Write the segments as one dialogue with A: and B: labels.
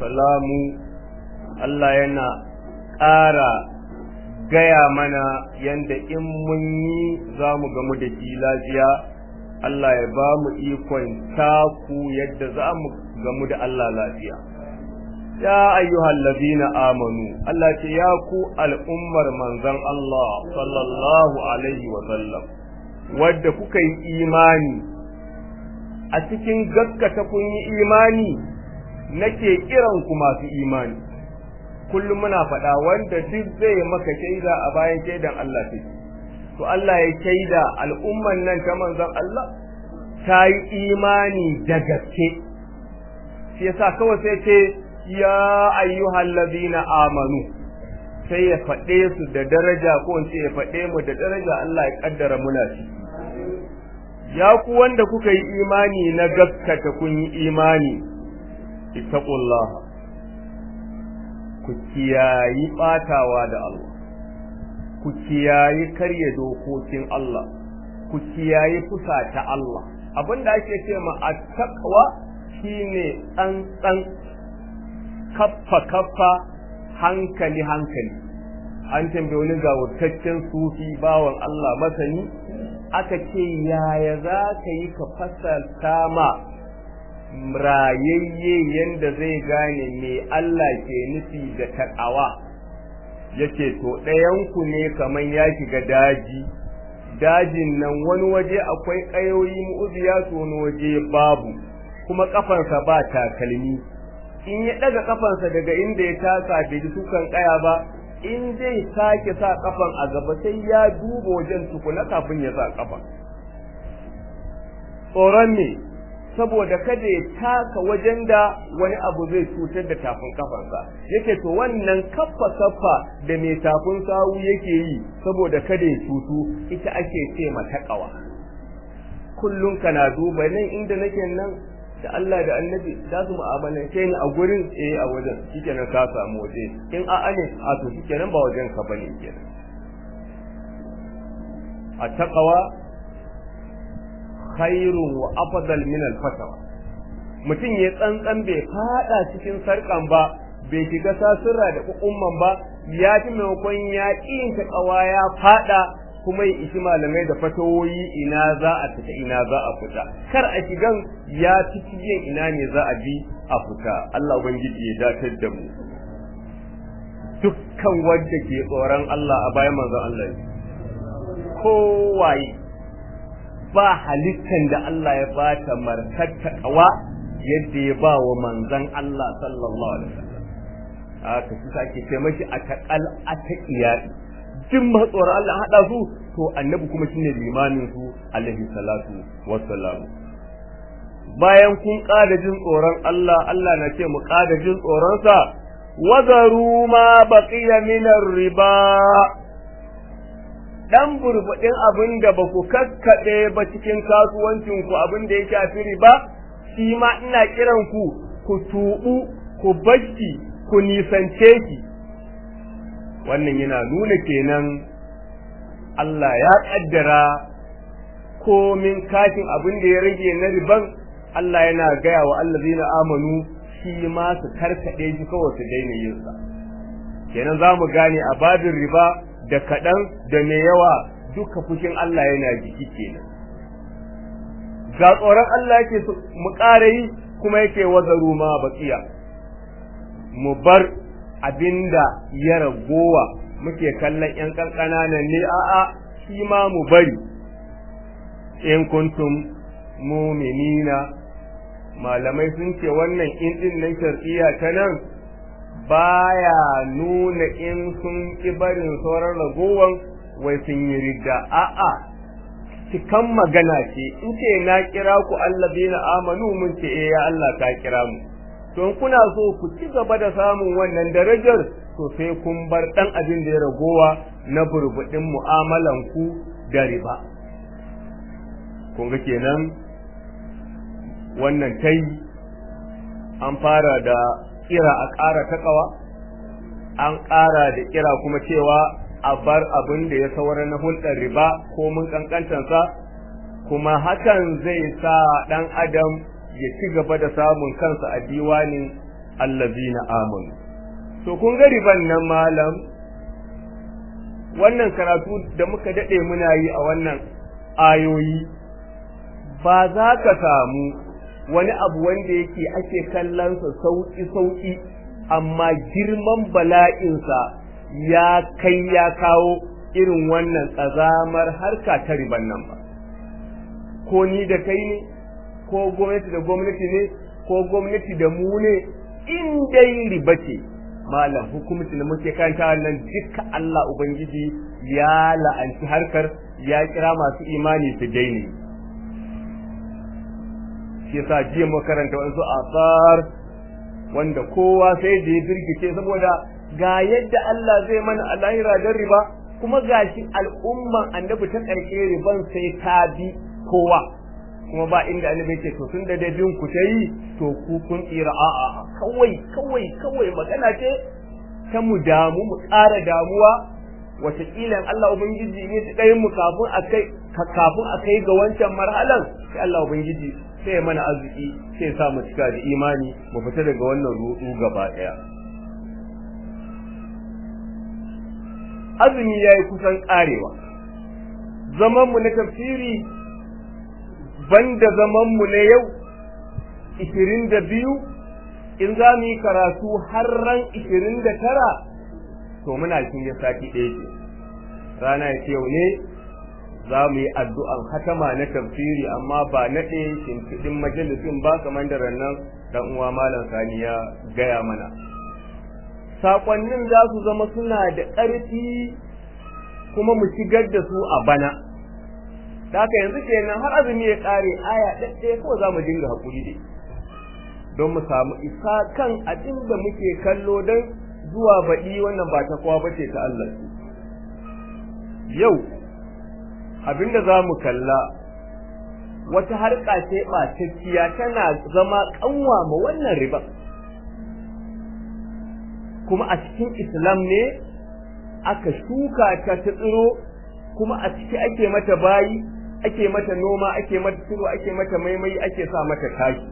A: salamu Allah yana ƙara gaya mana yanda in mun yi za mu gamu da shi lafiya Allah ya ba mu ikon taku yadda za mu gamu da Allah lafiya ya ayyuhal ladina amanu Allah ce ya ku al'ummar manzon Allah sallallahu alaihi wa sallam wadda kuka yi imani a cikin gaskata kun yi imani nake kiran ku masu imani kullum muna faɗa wanda duk zai maka shaida a bayan shaidan Allah ce to Allah ya shaida al'umman nan ta manzon Allah ta yi imani da gaske shi yasa kawai sai ce ya ayyuhal ladina amanu sai ya faɗe su da daraja ko in ce ya faɗe mu da daraja Allah ya kaddara muna shi ya ku wanda kuka yi imani na gaskata kun yi imani ittaqullah ku kiyayi batawa da Allah ku kiyayi karya dokokin Allah ku kiyayi fusata Allah abinda ake ce ma attaqwa shine tsantsan kaffa kaffa hankali hankali an tambaye wani gawurtaccen sufi bawan Allah masani aka ce yaya za ka yi ka fasalta ma rayayye yanda zai gane me Allah ke nufi da taƙawa yace to ɗayanku ne kaman ya shiga daji dajin nan wani waje akwai ƙayoyi mu'uziya to wani waje babu kuma ƙafarsa ba takalmi in ya ɗaga ƙafarsa daga inda ya taka bai ji sukan ƙaya ba in zai sake sa kafan a gaba sai ya duba wajen tukuna kafin ya sa kafa tsoron ne saboda kada ya taka wajen da wani abu zai cutar da tafin kafansa yake to wannan kaffa kaffa da mai tafin sawu yake yi saboda kada ya cutu ita ake ce mata kawa kullum kana duba nan inda nake nan da Allah da annabi za su mu'amalance ni a gurin eh a wajen shikenan ka samu waje in a ane a to shikenan ba wajen ka bane kenan a taqwa khairun wa afdal min al fatawa mutum ya tsantsan bai fada cikin sarkan ba bai shiga sasura da kukumman ba ya fi maimakon ya ƙin ta ƙawa ya fada kuma ya ishi malamai da fatawoyi ina za a fita ina za a fita kar a shigan ya fi cikin ina ne za a bi a fita Allah ubangiji ya datar da mu dukkan wanda ke tsoron Allah a bayan manzon Allah kowaye ba halittan da Allah ya bata martatta kawa yadda ya ba wa manzon Allah sallallahu alaihi wasallam haka shi sake ce mashi a taqal a taqiyati duk matsuwar Allah haɗa su to annabi kuma shine limamin su alaihi salatu wassalam bayan kun ƙada jin tsoron Allah Allah na ce mu ƙada jin tsoron sa wazaru ma baqiya min riba dan burbudin abin da ba ku kakkaɗe ba cikin kasuwancin ku abin da ya shafi riba shi ma ina kiran ku ku tubu ku bashi ku nisance ki wannan yana nuna kenan Allah ya kaddara komin kashin abin da ya rage na riban Allah yana gaya wa allazina amanu shi ma su karkade shi kawai su daina yin sa kenan za mu gane a babin riba da kaɗan da mai yawa duka fushin Allah yana jiki kenan ga tsoron Allah yake mu ƙara yi kuma yake wazaru ma baqiya mu bar abinda ya ragowa muke kallon ƴan ƙanƙananan ne a'a shi ma mu bari in kuntum muminina malamai sun ce wannan in din nan shar'iyya ta nan baya nuna in sun ki barin sauran ragowan wai sun yi ridda a'a cikan magana ce in ce na kira ku allazina amanu mun ce eh ya Allah ka kira mu to kuna so ku ci gaba da samun wannan darajar to sai kun bar dan abin da ya ragowa na burbudin mu'amalan ku da riba kun ga kenan wannan tai an fara da kira a ƙara takawa an ƙara da kira kuma cewa a bar abin da ya saura na hulɗar riba ko mun kankantansa kuma hakan zai sa ɗan adam ya ci gaba da samun kansa a diwanin allazina amanu to kun ga riban nan malam wannan karatu da muka dade muna yi a wannan ayoyi ba za ka samu wani abu wanda yake ake kallonsa sauki sauki amma girman bala'insa ya kai ya kawo irin wannan ƙazamar harka ta riban nan ba ko ni da kai ne ko gwamnati da gwamnati ne ko gwamnati da mu ne in dai riba ce malam hukumci da muke kanta nan duka Allah ubangiji ya la'anci harkar ya kira masu imani su daine shi yasa jiya mu karanta wasu asar wanda kowa sai da ya birgice saboda ga yadda Allah zai mana a lahira don riba kuma gashi al'umman annabi ta ƙarshe riban sai ta bi kowa kuma ba inda annabi ce to tun da dai bin ku tayi to ku kun tsira a'a kawai kawai kawai magana ce ta mu damu mu ƙara damuwa wataƙila Allah ubangiji ne ta ɗayin mu kafin a kai kafin a kai ga wancan marhalan sai Allah ubangiji sai mana arziki sai sa mu cika da imani mu fita daga wannan ruɗu gaba ɗaya azumi yayi kusan ƙarewa zaman mu na tafsiri banda zamanmu na yau ishirin da biyu in za mu yi karatu har ran ishirin da tara to muna cikin ya sati ɗaya ce rana ya yau ne za mu yi addu'an hatama na tafsiri amma ba na ɗaya shimfiɗin majalisin ba kamar da rannan dan uwa malam sani ya gaya mana saƙonnin za su zama suna da ƙarfi kuma mu shigar da su a bana da haka yanzu kenan har azumi ya kare aya ɗaɗɗaya kawai za mu dinga haƙuri dai don mu samu isa kan abin da muke kallo don zuwa baɗi wannan ba ta kowa bace ta Allah yau abin da za mu kalla wata harka ce ɓatacciya tana zama ƙanwa ma wannan riba kuma a cikin islam ne aka shuka ta ta tsiro kuma a ciki ake mata bayi ake mata noma ake mata tsiro ake mata maimai ake sa mata taki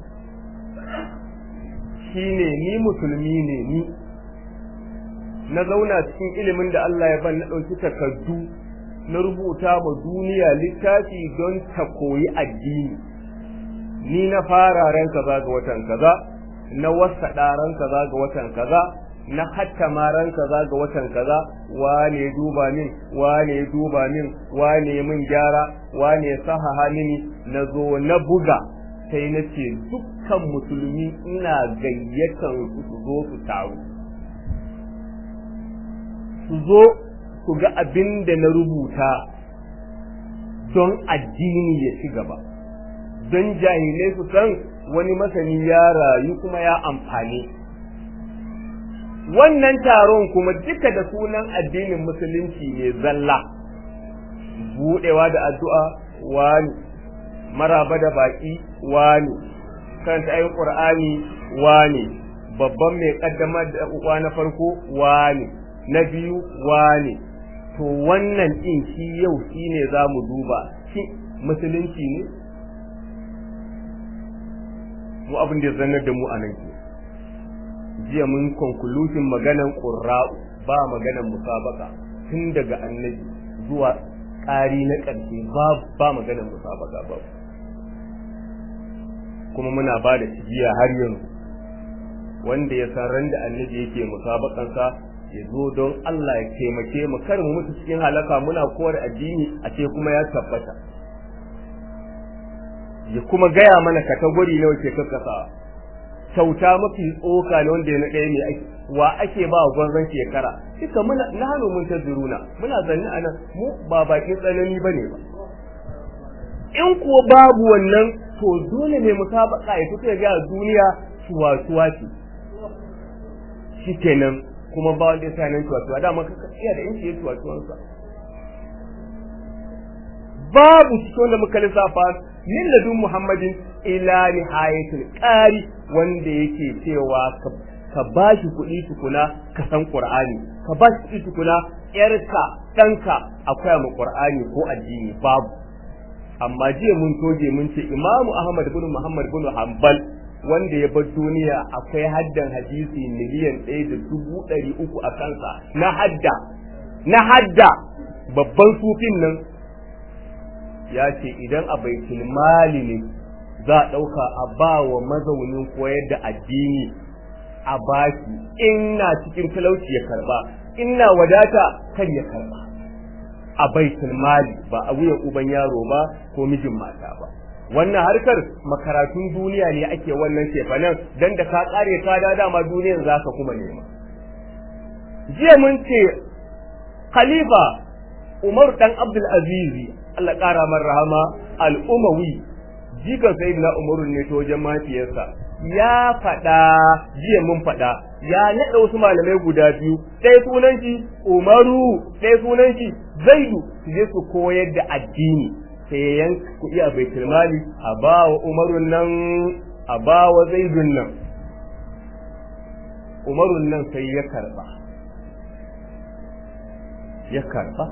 A: shine ni musulmi ne ni na zauna cikin ilimin da Allah ya ban na ɗauki takardu na rubuta ma duniya littafi don ta koyi addini ni na fara ran kaza ga watan kaza na wasa ran kaza ga watan kaza na hatta maran kaza ga watan kaza wane ya duba min wane ya duba min wane min gyara wane ya sahaha mini na zo na buga sai na ce dukkan musulmi ina gayyatan su su zo su taru su zo su ga abin da na rubuta don addini ya ci gaba don jahilai su san wani masani ya rayu kuma ya amfani wannan taron kuma duka da sunan addinin musulunci ne zalla budewa da addu'a wani maraba da baki wani karanta ayin qur'ani wani babban mai kaddamar da uwa na farko wani na biyu wani to wannan din shi yau shine zamu duba shi musulunci ne mu abin da ya zannar da mu a nan ke jiya mun conclusion maganan qurra'u ba maganan musabaka tun daga annabi zuwa ƙari na ƙarshe ba ba maganan musabaka ba kuma muna ba da jiya har yanzu wanda ya san ran da annabi yake musabakansa ya zo don Allah ya taimake mu kar mu mutu cikin halaka muna kowar addini a ce kuma ya tabbata ya kuma gaya mana katagori nawa ke kakkasa kyauta mafi tsoka ne wanda ya na ɗaya ne wa ake ba gwanzon shekara duka muna na hannu mun ta zuruna muna zanni a nan mu ba bakin tsanani ba ne ba in kuwa babu wannan to dole ne musabaka ya fito ya ga duniya tuwa-tuwa ce shi kenan kuma ba wanda ya sa nan tuwa-tuwa dama ka iya da inci ya tuwa-tuwansa babu cikin wanda muka lissafa min ladun muhammadin ila nihayatul qari wanda yake cewa ka ba shi kuɗi tukuna ka san qur'ani ka ba shi kuɗi tukuna yarka ɗanka akwai mu qur'ani ko addini babu amma jiya mun toge mun ce imamu ahmad bin muhammad bin hanbal wanda ya bar duniya akwai haddan hadisi miliyan ɗaya da dubu ɗari uku a kansa na hadda na hadda babban sufin nan ya ce idan a baitul mali ne za a ɗauka a ba wa mazaunin koyar da addini a baki ina cikin talauci ya karba ina wadata kar ya karba a baitul mali ba a wuyan uban yaro ba ko mijin mata ba wannan harkar makaratun duniya ne ake wannan shefanan dan da ka kare ka da dama duniyar zaka kuma nema jiya mun ce khalifa Umar dan Abdul Aziz Allah kara mar rahama al-Umawi jikan sayyidina Umar ne to wajen mafiyarsa ya faɗa jiya mun faɗa ya naɗa wasu malamai guda biyu ɗaya sunan shi Umaru ɗaya sunan shi Zaidu su je su koyar da addini sai yan kuɗi a baitul mali a ba wa Umarun nan a ba wa Zaidun nan Umarun nan sai ya karba ya karba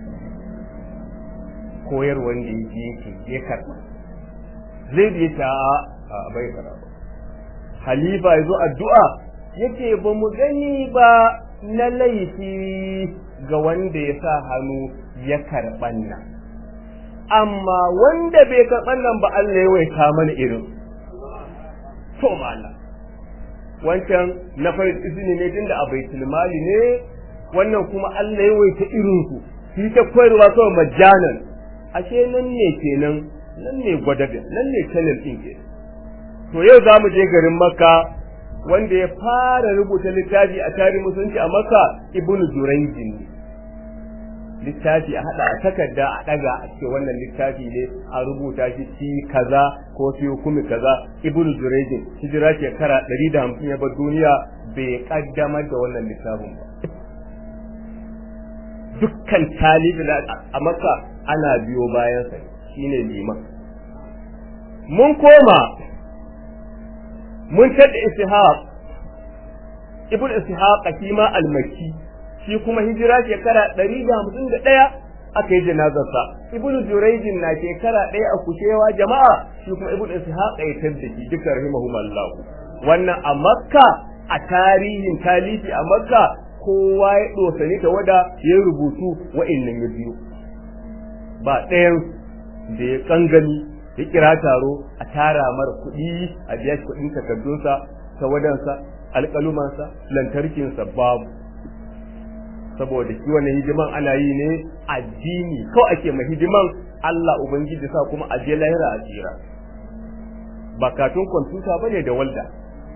A: koyar wanda yake yake ya karba Zaidu ya ce a bai karba Halifa ya zo addu'a yace ba mu gani ba na laifi ga wanda ya sa hannu ya karɓan nan amma wanda bai karɓan nan ba Allah ya waita mana irin to mala wancan na farin izini ne tunda a baitul mali ne wannan kuma Allah ya waita irin su shi ta koyarwa kawai majanan ashe nan ne kenan nan ne gwadabe nan ne channel din kenan to yau za mu je garin makka wanda ya fara rubuta littafi a tarihin musulunci a makka ibnu jurayjin ne littafi a hada a takarda a daga a ce wannan littafi ne a rubuta shi ci kaza ko fi hukumi kaza ibnu jurayjin hijira shekara 150 ya bar duniya bai kaddamar da wannan littafin ba dukkan talibi a makka ana biyo bayan sa shine liman mun koma mun tada ishaq ibn ishaq shi ma al-makki shi kuma hijira shekara 151 aka yi janazarsa ibn jurayj na shekara ɗaya a kushewa jama'a shi kuma ibn ishaq ya tada shi duka rahimahumullah wannan a makka a tarihin talifi a makka kowa ya dosani ta wada ya rubutu wa'annan ya biyu ba ɗayan da ya kangani ya kira taro a tara mara kuɗi a biya shi kuɗin takardunsa tawadansa alƙalumansa lantarkinsa babu saboda shi wannan hidiman ana yi ne addini ko ake ma hidiman Allah ubangiji sa kuma a je lahira a tsira ba katun kwamfuta bane da walda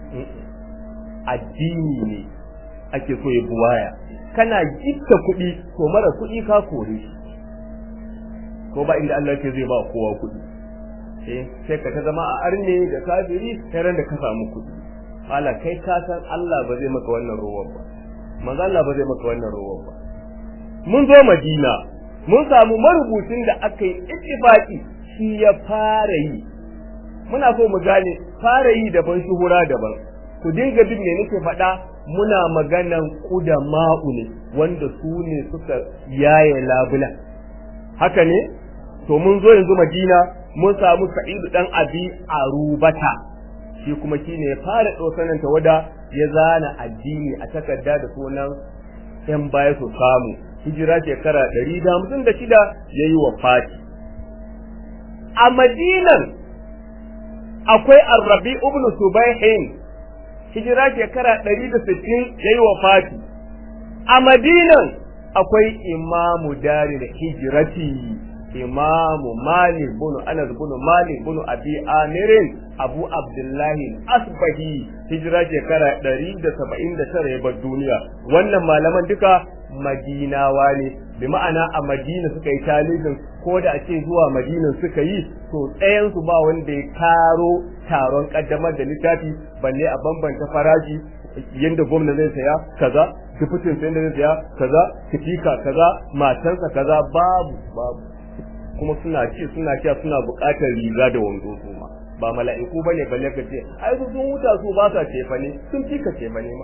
A: addini ne ake so ya buwaya kana gitta kuɗi to mara kuɗi ka kore shi ko ba inda Allah ke zai ba kowa kuɗi sai ka ta zama a arne da kafiri sai ran da ka samu kuɗi hala kai ka san Allah ba zai maka wannan rowan ba manzo Allah ba zai maka wannan rowan ba mun zo Madina mun samu marubucin da aka yi ittifaqi shi ya fara yi muna so mu gane fara yi daban shuhura daban ku dinga bin me nake faɗa muna maganan ma'u ne wanda su ne suka yaye labula haka ne to mun zo yanzu Madina mun samu Sa'idu dan Abi Arubata shi kuma shine ya fara dosanan wada ya zana addini a takarda da sunan yan baya su samu hijira shekara 156 yayi wafati a Madinan akwai Ar-Rabi ibn Subayhin hijira shekara 160 yayi wafati a Madinan akwai Imamu Daril Hijrati imamu malik bunu anas bunu malik bunu abi amirin abu abdullahi asbahi hijira shekara 179 ya bar duniya wannan malaman duka madinawa ne bi ma'ana a madina suka yi talibin ko da a ce zuwa madinan suka yi to ɗayansu ba wanda ya taro taron kaddamar da littafi balle a bambanta farashi yadda gwamna zai saya kaza dufutin sai zai saya kaza kitika kaza matansa kaza babu babu kuma suna ci suna sha suna buƙatar riga da wando su ma ba mala'iku bane balle ka ce ai su sun huta su ba sa cefa ne sun fi ka cefa ne ma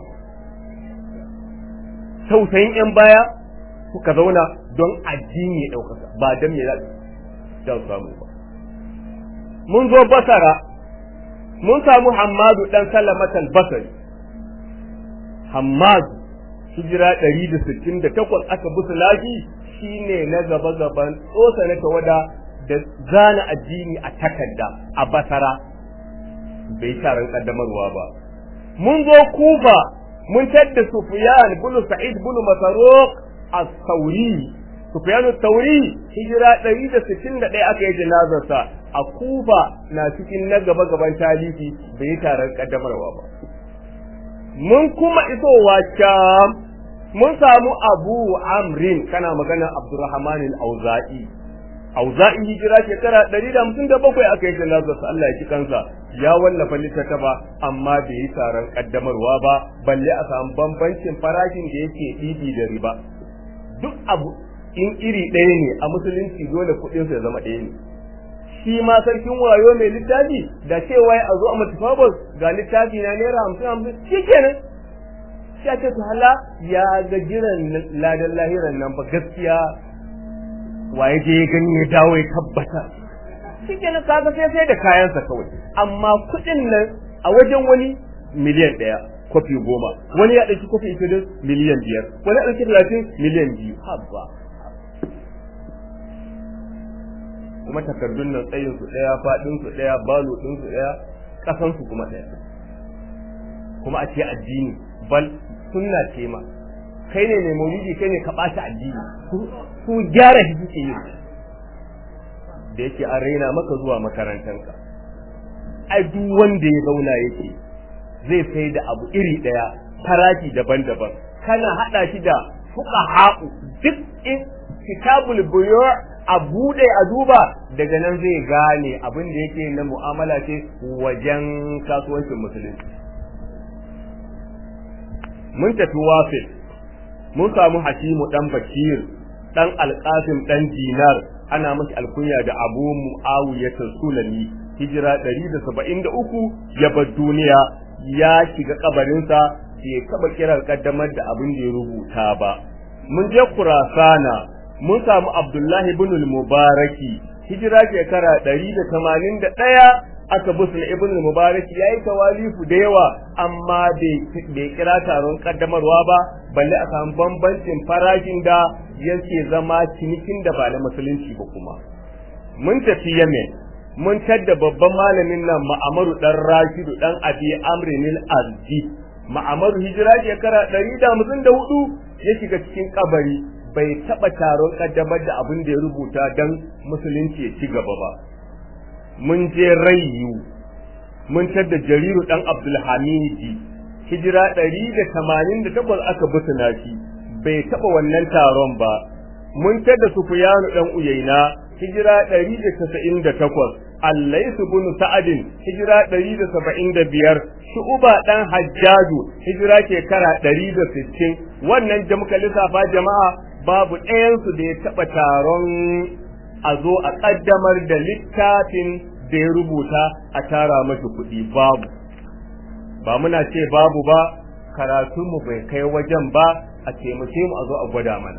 A: tausayin yan baya suka zauna don addini ya ɗaukaka ba don me za su samu ba mun zo basara mun samu hammadu dan salamat al-basri hammadu hijira 168 aka busu lafi shine na gaba gaban tsosa na tawada da zana addini a takarda a basara bai taron kaddamarwa ba mun zo kufa mun tadda sufyan bin sa'id bin masaruq as-sauri sufyan as-sauri hijira 161 aka yi janazarsa a kufa na cikin na gaba gaban talifi bai taron kaddamarwa ba mun kuma isowa sham mun samu abu amrin kana magana abdurrahman al-auza'i auza'i hijira shekara 157 aka yi janazar sa Allah ya ci kansa ya wallafa littattafa amma bai yi taron kaddamarwa ba balle a samu bambancin farashin da yake ɗibi da riba duk abu in iri ɗaya ne a musulunci dole kuɗin sa ya zama ɗaya ne shi ma sarkin wayo mai littafi da cewa a zo a mutafabus ga littafi na naira hamsin hamsin shi kenan sai ce hala ya ga jiran ladan lahiran nan ba gaskiya waye je ya gani ya dawo ya tabbata shi kenan kaga sai sai da kayansa kawai amma kuɗin nan a wajen wani miliyan ɗaya kofi goma wani ya ɗauki kofi ishirin miliyan biyar wani ya ɗauki talatin miliyan biyu habba kuma takardun nan tsayin su ɗaya faɗin su ɗaya balo ɗin su ɗaya ƙasan su kuma ɗaya kuma a ce addini bal sunna ce ma kai ne mai maulidi kai ne ka ɓata addini su gyara shi suke yi da yake an raina maka zuwa makarantanka ai duk wanda ya zauna yake zai sai da abu iri ɗaya farashi daban-daban kana haɗa shi da fuka haƙu duk in kitabul buyu a buɗe a duba daga nan zai gane abin da yake na mu'amala ce wajen kasuwancin musulunci mun tafi wafil mun samu hashimu dan bakir dan alqasim dan dinar ana masa alkunya da abu muawiyah sulami hijira 173 ya bar duniya ya shiga kabarinsa bai taba kiran kaddamar da abin da ya rubuta ba mun je kurasana mun samu abdullahi ibn al-mubaraki hijira shekara 181 aka busul ibn al-mubarak yayi tawalifu da yawa amma bai kira taron kaddamarwa ba balle a samu bambancin farashin da yake zama cinikin da ba na musulunci ba kuma mun tafi yemen mun tadda babban malamin nan ma'amaru dan rashidu dan abi amrin al-azdi ma'amaru hijira shekara 154 ya shiga cikin kabari bai taba taron kaddamar da abin da ya rubuta dan musulunci ya ci gaba ba mun je rayu mun tadda jariru dan abdulhamidi hijira 188 aka busuna shi bai taba wannan taron ba mun tadda sufyanu dan uyaina hijira 198 allaisu bin sa'adin hijira 175 shu'uba dan hajjaju hijira shekara 160 wannan da muka lissafa jama'a babu ɗayansu da ya taɓa taron a zo a ƙaddamar da littafin da ya rubuta a tara mashi kuɗi babu ba muna ce babu ba karatunmu bai kai wajen ba a taimake mu a zo a gwada mana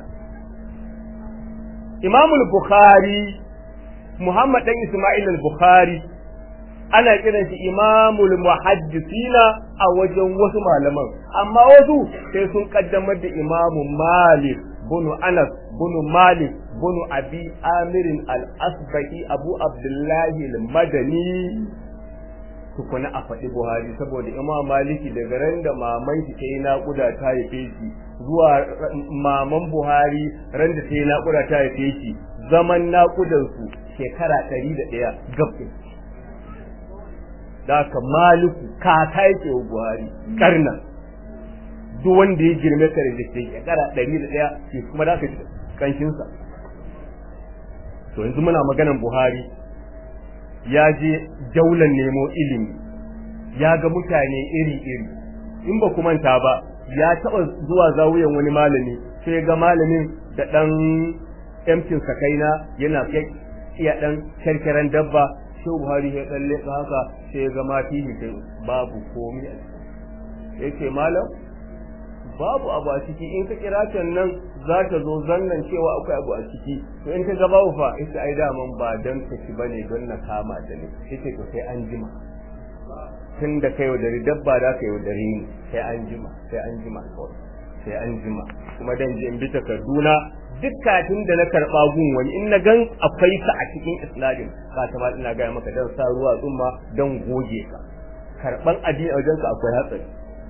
A: imamul bukhari muhammad dan isma'il al-bukhari ana kiran shi imamul muhaddisina a wajen wasu malaman amma wasu sai sun kaddamar da imamu malik bunu anas bunu malik bunu abi amirin al-asbahi abu abdullahi al-madani tukuna a faɗi buhari saboda imam maliki daga ran da maman shi ta yi naƙuda ta haife shi zuwa maman buhari ran da ta yi naƙuda ta haife shi zaman naƙudansu shekara ɗari da ɗaya gabin da ka maliku kaka yake wa buhari karna duk wanda ya girme ka da shekara ɗari da ɗaya shi kuma da ka ji kanshinsa to yanzu muna maganan buhari ya je jaulan nemo ilimi ya ga mutane iri-iri in ba manta ba ya taɓa zuwa zawuyan wani malami sai ga malamin da ɗan emcin sakaina yana iya ɗan kyarkyaren dabba sai buhari ya ɗan leƙa haka sai ga mati sai babu komi a ya ce malam babu abu a ciki in ka kira can nan za ta zo zannan cewa akwai abu a ciki to in ka ga babu fa ita ai daman ba dan ka ci bane don na kama da ne yace to sai an jima tun da kai yaudari dabba da ka yaudari ni sai an jima sai an jima kawai sai an jima kuma dan je in bi takarduna duk katin da na karba gun wani in na gan akwai ka a cikin isnadin ka ta ma ina ga maka dan sa ruwa tsumma dan goge ka karban addini a wajenka akwai hatsari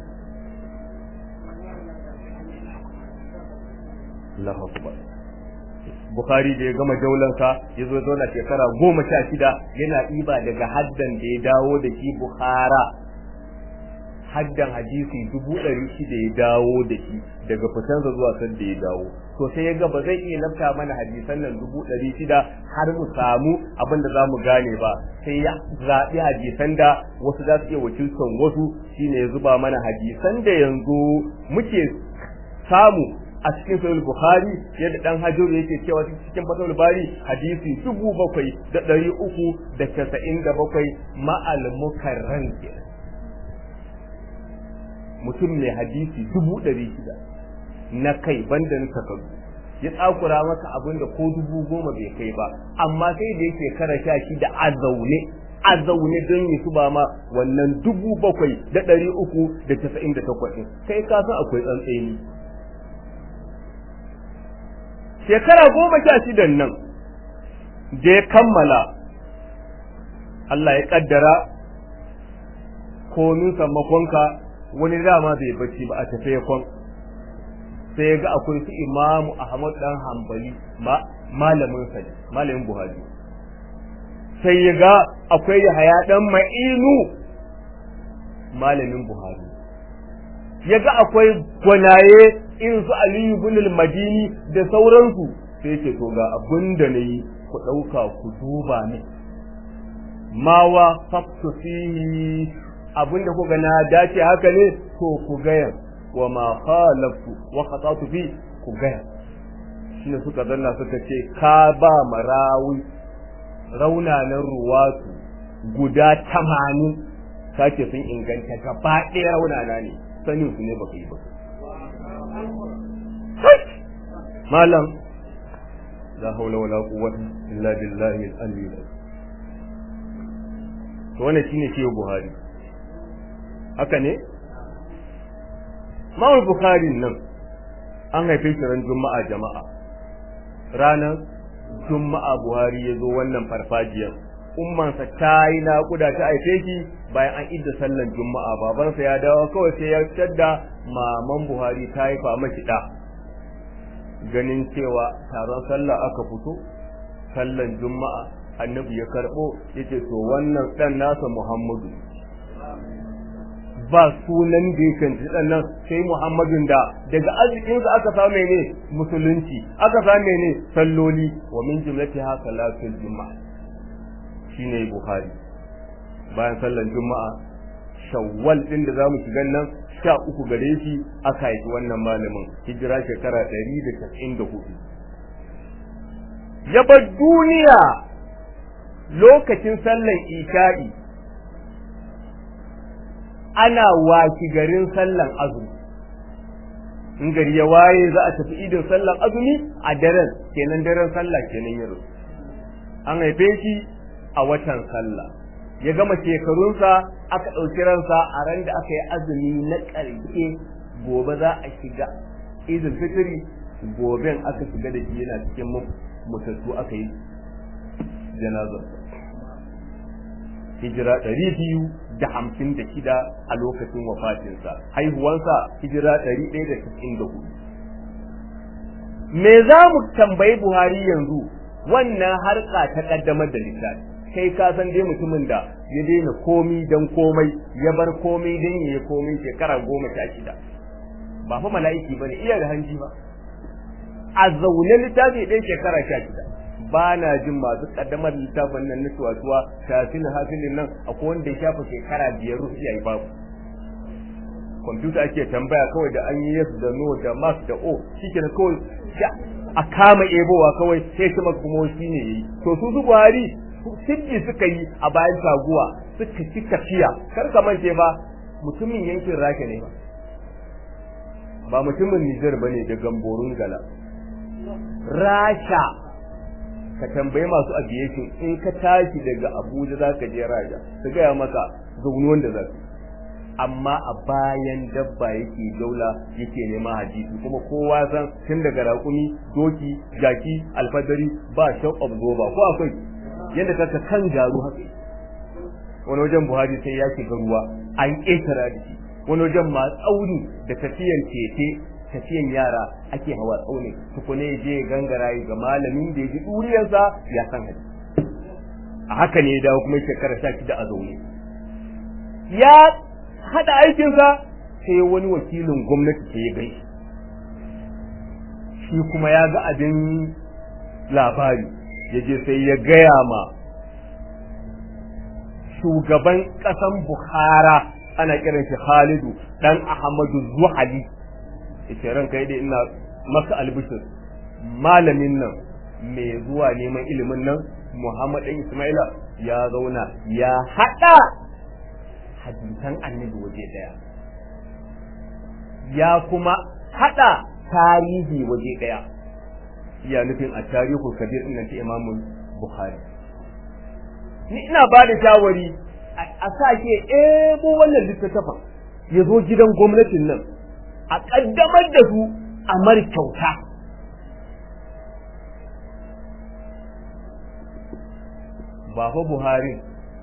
A: Allahu akbar Bukhari da ya gama jaulansa ya zo zauna shekara goma sha shida yana ɗiba daga haddan da ya dawo da shi Bukhara haddan hadisi dubu ɗari shida ya dawo da shi daga fitansa zuwa san da ya dawo to sai ya ga ba zai iya lafta mana hadisan nan dubu ɗari shida har mu samu abin da za mu gane ba sai ya zaɓi hadisan da wasu za su iya wakiltan wasu shine ya zuba mana hadisan da yanzu muke samu a cikin sahih bukhari yadda dan hajjur yake cewa cikin fatawul bari hadisi dubu bakwai da ɗari uku da casa'in da bakwai ma'al mukarran mutum mai hadisi dubu ɗari shida na kai banda na takardu ya tsakura maka abin da ko dubu goma bai kai ba amma sai da yake kara sha shida a zaune a zaune don yi su ba ma wannan dubu bakwai da ɗari uku da casa'in da takwas kai ka san akwai tsantseni shekara goma sha shidan nan da ya kammala Allah ya kaddara komin sammakonka wani dama bai bacci ba a tafiye kwan sai ya ga akwai su imamu ahmad dan hambali ma malamin sa malamin buhari sai ya ga akwai yahaya dan ma'inu malamin buhari ya ga akwai gwanaye in su aliyu bin madini da sauransu sai ce to ga abin da na yi ku ɗauka ku duba ne mawa faktu fihi abin da kuka na dace haka ne to ku gaya wa ma khalaftu wa khatatu fi ku gaya shine suka zanna suka ce ka ba marawi raunanan ruwatu guda tamanin sake sun inganta gaba ɗaya raunana ne sanin su ne baka yi ba malam la haula wala quwwata illa billahi al-ali to wannan shine shi Buhari haka ne Mawul Bukhari nan an haife shi ran Juma'a jama'a ranar Juma'a Buhari ya zo wannan farfajiyar ummansa ta yi naƙuda ta haife shi bayan an idda sallan Juma'a babansa ya dawo kawai sai ya tadda maman Buhari ta haifa mashi da ganin cewa taron sallah aka fito sallan Juma'a annabi ya karbo yace to wannan dan nasa Muhammadu ba sunan da yake dan nan sai Muhammadun da daga arzikinsa aka samu ne musulunci aka samu ne salloli wa min jumlatiha salatul juma'a shine Bukhari bayan sallar juma'a shawwal din da zamu shiga nan sha uku gare shi aka haifi wannan malamin hijira shekara 194 ya bar duniya lokacin sallar isha'i ana waki garin sallan azumi in gari ya waye za a tafi idin sallan azumi a daren kenan daren sallah kenan yaro an haife shi a watan sallah ya gama shekarunsa aka ɗauki ransa a ran da aka yi azumi na ƙarshe gobe za a shiga idin fitiri goben aka shiga da shi yana cikin mutattu aka yi janazarsa hijira ɗari biyu da hamsin da shida a lokacin wafatinsa haihuwansa hijira ɗari ɗaya da cikin da hudu me za mu tambayi buhari yanzu wannan harka ta ƙaddamar da littafi kai ka san dai mutumin da ya daina komi dan komai ya bar komai dan yayi komai shekara goma sha shida ba fa mala'iki bane iya da hanji ba a zaune littafi ɗaya shekara sha shida ba na jin masu kaddamar littafin nan na tuwatuwa tafilin hafilin nan akwai wanda ya shafa shekara biyar rufi yayi babu kwamfuta ake tambaya kawai da an yi yes da no da mas da o shikenan kawai a kama ebowa kawai sai kuma kuma shi ne yayi to su su buhari siddi suka yi a bayan taguwa suka ci tafiya kar ka mance ba mutumin yankin rake ne ba ba mutumin Nijar bane da gamborun gala rasha ka tambayi masu aviation in ka tashi daga Abuja za ka je Raja su gaya maka zaune wanda za su amma a bayan dabba yake daula yake nema hadisi kuma kowa san tun daga raƙumi doki jaki alfadari ba shock absorber ko akwai yadda kaka kan garu haka wani wajen buhari sai ya shiga ruwa an ƙetara da shi wani wajen ma tsauni da tafiyan tete tafiyan yara ake hawa tsauni tukune je gangara ga malamin da ya ji duriyarsa ya san hadisi a haka ne dawo kuma shekara sha shida a zaune ya haɗa aikinsa sai wani wakilin gwamnati sai ya gai shi kuma ya ga abin labari ya je sai ya gaya ma shugaban ƙasan bukhara ana kiran shi khalidu dan ahmadu zuhali yace ranka yi ina maka albishir malamin nan mai zuwa neman ilimin nan Muhammad ɗan Ismaila ya zauna ya haɗa hadisan annabi waje ɗaya ya kuma haɗa tarihi waje ɗaya ya nufin a tarihu kabir ɗin nan ta Imam Bukhari ni ina ba da shawari a sake ebo wannan littattafan ya zo gidan gwamnatin nan a ƙaddamar da su a mar kyauta ba fa Buhari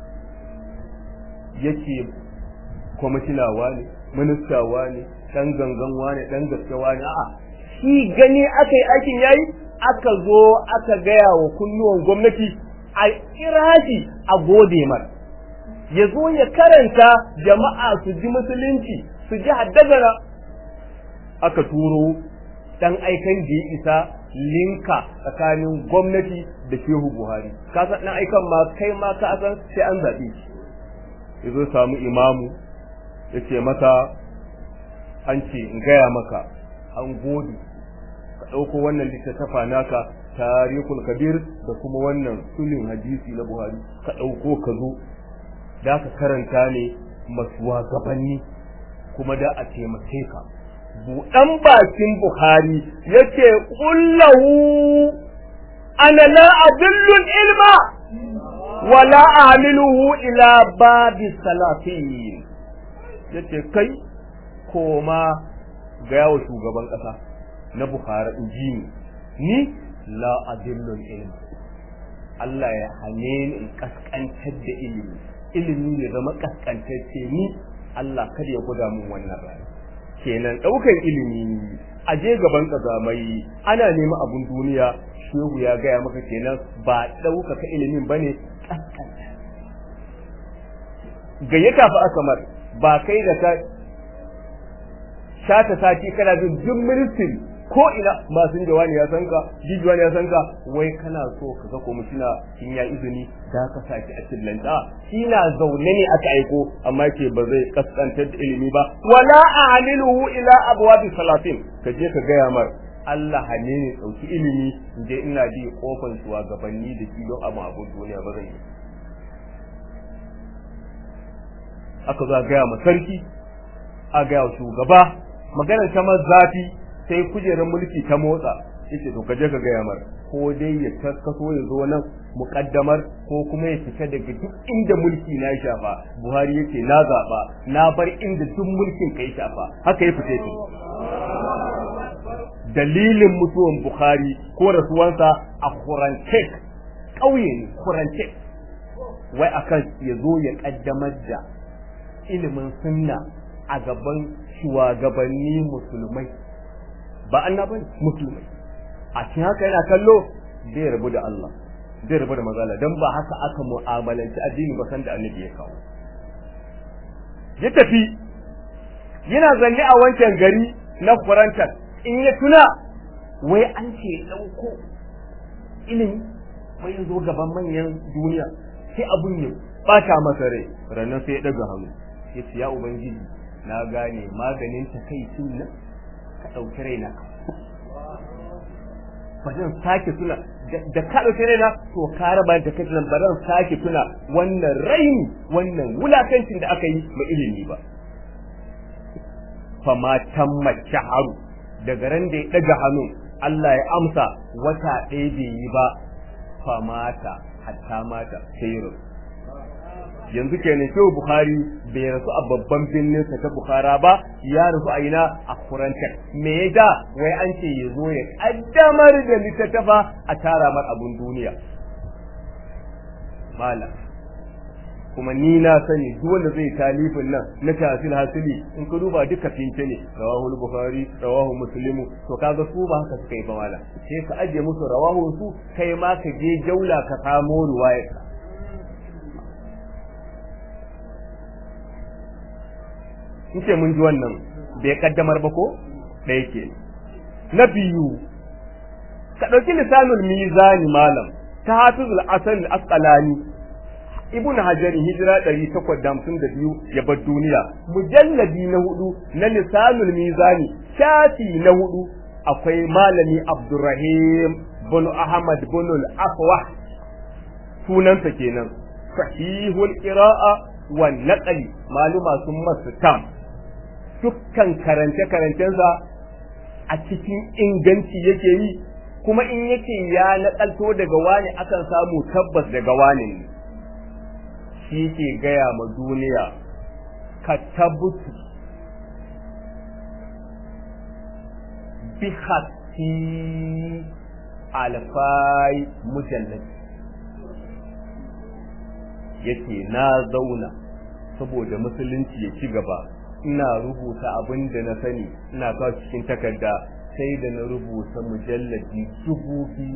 A: yake kwamishinawa ne ministawa ne dan gangan ne dan gaskawa ne a'a shi gani aka yi aikin yayi aka zo aka gaya wa kunnuwan gwamnati a kira shi a gode mar ya zo ya karanta jama'a su ji musulunci su ji haddagara aka turo dan aikan da ya isa linka tsakanin gwamnati da shehu buhari ka san dan aikan ma kai ma ka san sai an zabe shi yazo samu imamu yace masa an ce in gaya maka an gode ka dauko wannan littattafa naka tarihul kabir da kuma wannan sulhin hadisi na buhari ka dauko ka zo da ka karanta ne masuwa gabanni kuma da a taimake ka buɗan bakin Bukhari yace kullahu ana la adillul ilma wala ahmiluhu ila babi salatin yace kai koma ga yawo shugaban ƙasa na Bukhari inji ni la adillul ilma Allah ya hane ni in kaskantar da ilimi ilimi ya zama kaskantacce ni Allah kada ya guda mun wannan rana kenan ɗaukar ilimi a je gaban ƙazamai ana neman abun duniya shehu ya gaya maka kenan ba ɗaukaka ilimin bane kaskanta gayyata fa aka mar ba kai da ka shata sati kana jin duk ministry ko ina masu jawani ya san ka jijuwani ya san ka wai kana so ka ga komishina in ya izini da ka saki a cikin shi na zaune ne aka aiko amma ke ba zai kaskantar da ilimi ba wala a'liluhu ila abwabi salatin ka je ka gaya mar Allah hane ne dauki ilimi je ina ji kofan suwa gabanni da shi don abu abun duniya ba zai yi aka za gaya ma sarki a gaya shugaba maganar ta zafi sai kujerar mulki ta motsa yace to kaje ka gaya mar ko dai ya kaskaso ya zo nan muƙaddamar ko kuma ya fita daga duk inda mulki na shafa Buhari yace na zaba na bar inda duk mulkin kai shafa haka ya fita shi dalilin mutuwan Bukhari ko rasuwansa a Kurantek ƙauye ne Kurantek wai akan ya zo ya kaddamar da ilimin sunna a gaban shugabanni musulmai ba annaban musulmai a cikin haka yana kallo zai rabu da Allah zai rabu da mazala dan ba haka aka mu'amalanci addini ba san da annabi ya kawo ya tafi yana zanne a wancan gari na Kurantar in ya tuna wai an ce dauko ilimi wai zo gaban manyan duniya sai abun ya bata masa rai ranar sai ya daga hannu ya ce ya ubangiji na gane maganin takaicin nan ka ɗauki raina ba zan sake tuna da ka ɗauki raina to ka raba da kai nan ba zan sake tuna wannan raini wannan wulakancin da aka yi ma ilimi ba fa ma tamma shaharu daga ran da ya ɗaga hannun Allah ya amsa wata ɗaya bai yi ba fa mata hatta mata sai yanzu kenan shehu bukhari bai rasu a babban birnin sa ta bukhara ba ya rasu a ina a kurantar me ya da wai an ce ya zo ya kaddamar da littattafa a tara mar abun duniya malam kuma ni na sani duk wanda zai talifin nan na tafsir hasili in ka duba duka fince ne rawahu bukhari rawahu muslim to kaga su ba haka suka yi ba wala sai ka aje musu rawahu su kai ma ka je jaula ka samo ruwayar ka in ce mun ji wannan bai kaddamar ba ko ɗaya ke na biyu ka ɗauki lisanul mizani malam ta hafizul asal asqalani ibn hajar hijira 852 ya bar duniya mujalladi na hudu na lisanul mizani shafi na hudu akwai malami abdurrahim bin ahmad bin al-afwah sunansa kenan sahihul qira'a wa naqli maluma sun masu tam dukkan karance karancensa a cikin inganci yake yi kuma in yake ya nakalto daga wani akan samu tabbas daga wani ne shi ke gaya ma duniya ka tabutu bi hatti alfai mujallad yake na zauna saboda musulunci ya ci gaba ina rubuta abin da na sani ina kawo cikin takarda sai da na rubuta mujalladi dubu biyu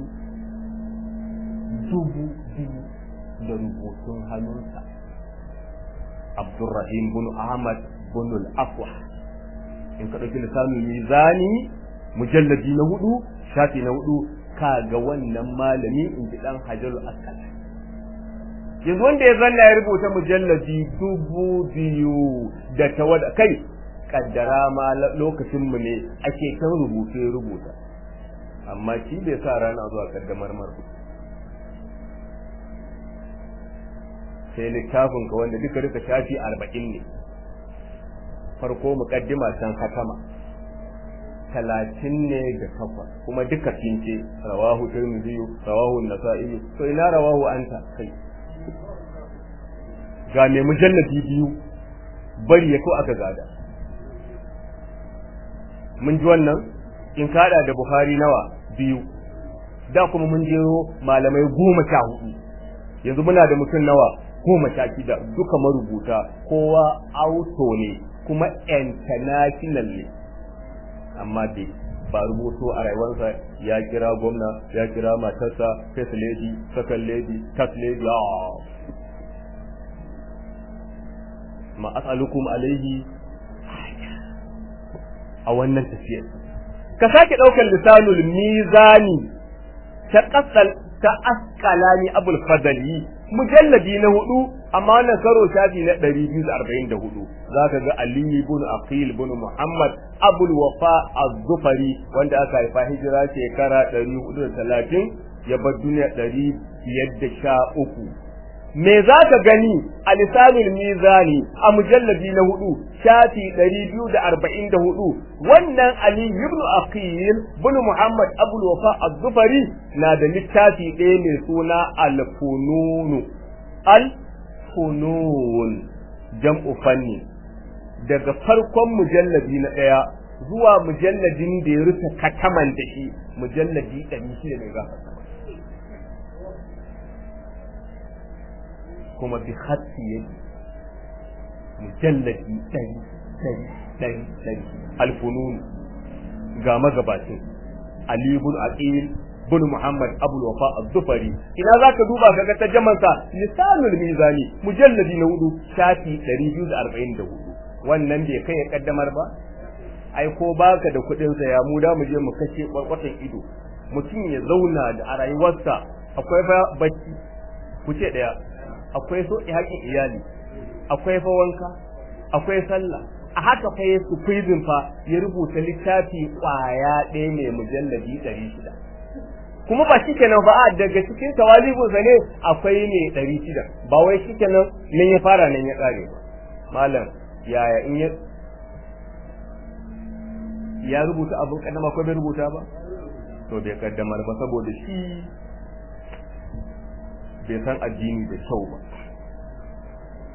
A: dubu biyu da rubutun hannunsa Abdurrahim bin Ahmad bin al-Afwa in ka dauki lisanul mizani mujalladi na hudu shafi na hudu kaga wannan malami in ji dan Hajarul Asqal yanzu wanda ya zanna ya rubuta mujalladi dubu biyu da tawada kai kaddara ma lokacin mu ne ake kan rubuce rubuta amma shi bai sa rana zuwa kaddamar marfu sai littafin ka wanda duka duka shafi arba'in ne farko mukaddima can hatama talatin ne da takwas kuma duka cince rawahu tirmidhi rawahu nasa'i to ina rawahu anta kai ga mai mujalladi biyu bari ya ko aka gada mun ji wannan in kada da bukhari nawa biyu da kuma mun jero malamai goma sha hudu yanzu muna da mutum nawa goma sha shida duka marubuta kowa auto ne kuma international ne amma bai ba rubuto a rayuwarsa ya kira gwamna ya kira matarsa first lady second lady third lady ma as'alukum alaihi a wannan tafiyar ka sake daukar lisanul mizani ta kasal ta askalani abul fadali mujalladi na hudu amma wannan karo shafi na 244 zaka ga ali ibn aqil ibn muhammad abul wafa az-zufari wanda aka haifa hijira shekara 430 ya bar duniya 513 me za ka gani a lisanin mizani a mujalladi na hudu shafi ɗari biyu da arba'in da hudu wannan ali ibn aqil bin muhammad abul wafa az-zufari na da littafi ɗaya mai suna al-fununu al-funun jam'u fanni daga farkon mujalladi na ɗaya zuwa mujalladin da ya rufe kataman da shi mujalladi ɗari shida ne gafarta kuma bi hatti yake mujalladi ɗari ɗari ɗari ɗari alfunun ga magabacin Ali ibn Aqil bin Muhammad Abul Wafa Az-Zufari ina zaka duba kaga tarjaman sa lisanul mizani mujalladi na hudu shafi 244 wannan bai kai ya kaddamar ba ai ko baka da kuɗin sa ya mu da mu je mu kashe kwarkwatan ido mutum ya zauna da a rayuwarsa akwai fa bacci ku ce daya akwai so haƙin iyali akwai fa wanka akwai sallah a haka fa ya squeezing fa ya rubuta littafi kwaya ɗaya mai mujalladi ɗari shida kuma ba shi kenan ba a daga cikin tawalibun sa ne akwai ne ɗari shida ba wai shi kenan nan ya fara nan ya ƙare ba malam yaya in ya ya rubuta abin kaddama ko bai rubuta ba to bai kaddamar ba saboda shi bai san addini da kyau ba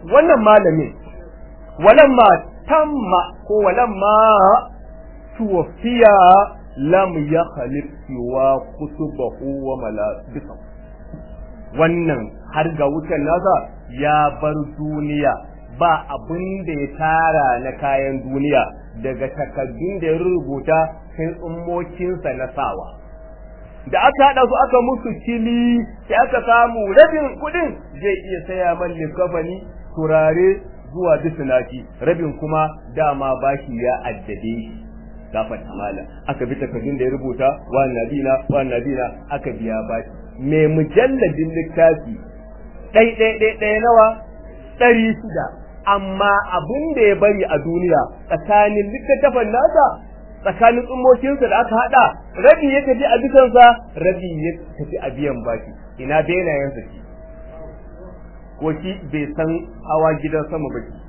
A: wannan malamin walamma tamma ko walamma tuwafiya lam ya khalif siwa kutubahu wa malabisa wannan har ga wutan nasa ya bar duniya ba abin da ya tara na kayan duniya daga takaddun da ya rubuta sai tsummokinsa na sawa da aka haɗa su aka musu kili sai aka samu rabin kuɗin zai iya saya man likafani turare zuwa bisinaki rabin kuma dama bashi ya addabe shi gafar amala aka bi takardun da ya rubuta wa nabina wa nabina aka biya bashi mai mujalladin littafi ɗai ɗai ɗai ɗai nawa ɗari shida amma abin da ya bari a duniya tsakanin littattafan nasa tsakanin tsummokinsa da aka haɗa rabi ya tafi a bisansa rabi ya tafi a biyan baki ina benayensa shi ko shi bai san hawa gidan sama ba shi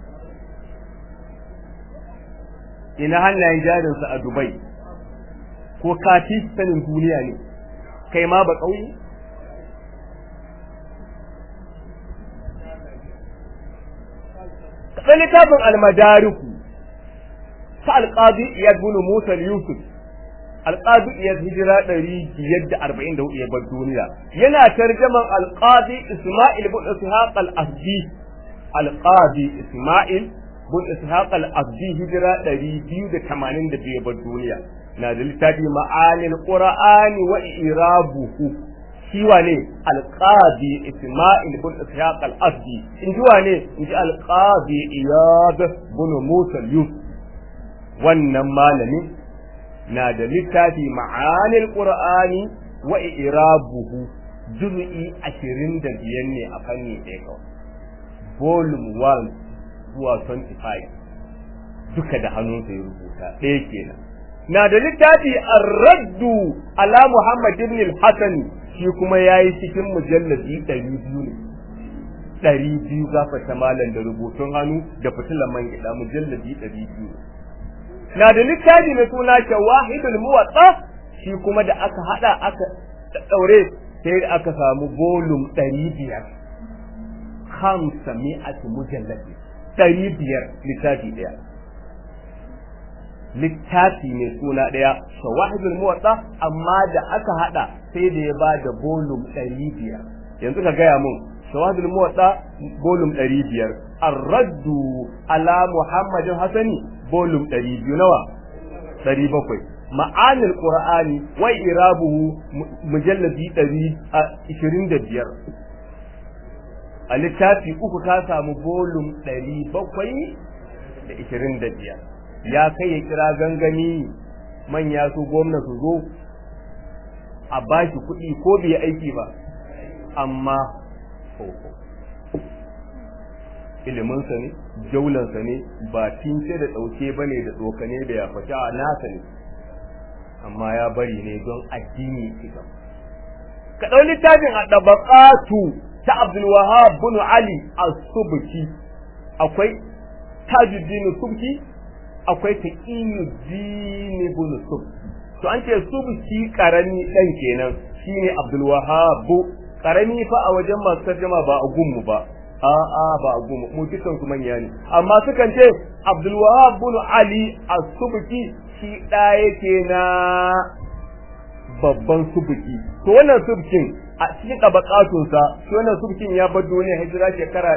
A: ina hannayen jarinsa a dubai ko kati sanin duniya ne kai ma ba ƙauye kaɗan littafin almadariku ta alƙadi iyad bin musa yusuf alƙadi iyad hijira ɗari biyar da arba'in da hudu ya bar duniya yana tarjaman alƙadi isma'il bin ishaq al-asdi alƙadi isma'il bin ishaq al-asdi hijira ɗari biyu da tamanin da biyu bar duniya na da littafi ma'anil qur'ani wa irabuhu shi wane alqadi isma'il bin ishaq al-asdi in ji wane in ji alqadi iyad bin musa yusuf wannan malami na da littafi ma'anil qur'ani wa irabuhu juz'i 25 ne a fanni ɗaya kawai volume 1 zuwa 25 duka da hannunsa ya rubuta ɗaya kenan na da littafi ar-raddu ala muhammad ibn al-hasan shi kuma yayi cikin mujalladi 200 ne ɗari biyu gafata malam da rubutun hannu da fitilan man gida mujalladi ɗari biyu na da littafi mai suna shawahidul muwatta shi kuma da aka hada aka daure sai da aka samu volume ɗari biyar hamsa mi'ati mujalladi ɗari biyar littafi ɗaya littafi mai suna ɗaya shawahidul muwatta amma da aka hada sai da ya ba da volume ɗari biyar yanzu ka gaya mun shawahidul muwatta volume ɗari biyar arraddu ala muhammadin hasani volume ɗari biyu nawa ɗari bakwai ma'anil qur'ani wa irabuhu mujalladi ɗari ishirin da biyar a littafi uku ka samu volume ɗari bakwai da ishirin da biyar ya kai ya kira gangami manya su gwamna su zo a bashi kuɗi ko bai aiki ba amma iliminsa ne jaulansa ne ba tince da ɗauke ba ne da tsokane da ya fata a nasa ne amma ya bari ne don addini ita ka ɗau littafin a ɗabaƙatu ta abdulwahab bin ali as-subki akwai tajuddin subki akwai taqiyuddin bin subki to an ce subki karami dan kenan shine abdulwahab karami fa a wajen masu tarjama ba a gunmu ba a'a ba a gunmu mu dukan su manya ne amma sukan ce Abdul Wahab bin Ali as-Subki shi da yake na babban subki to wannan subkin a cikin tabakatun sa to wannan subkin ya bar duniya hijira shekara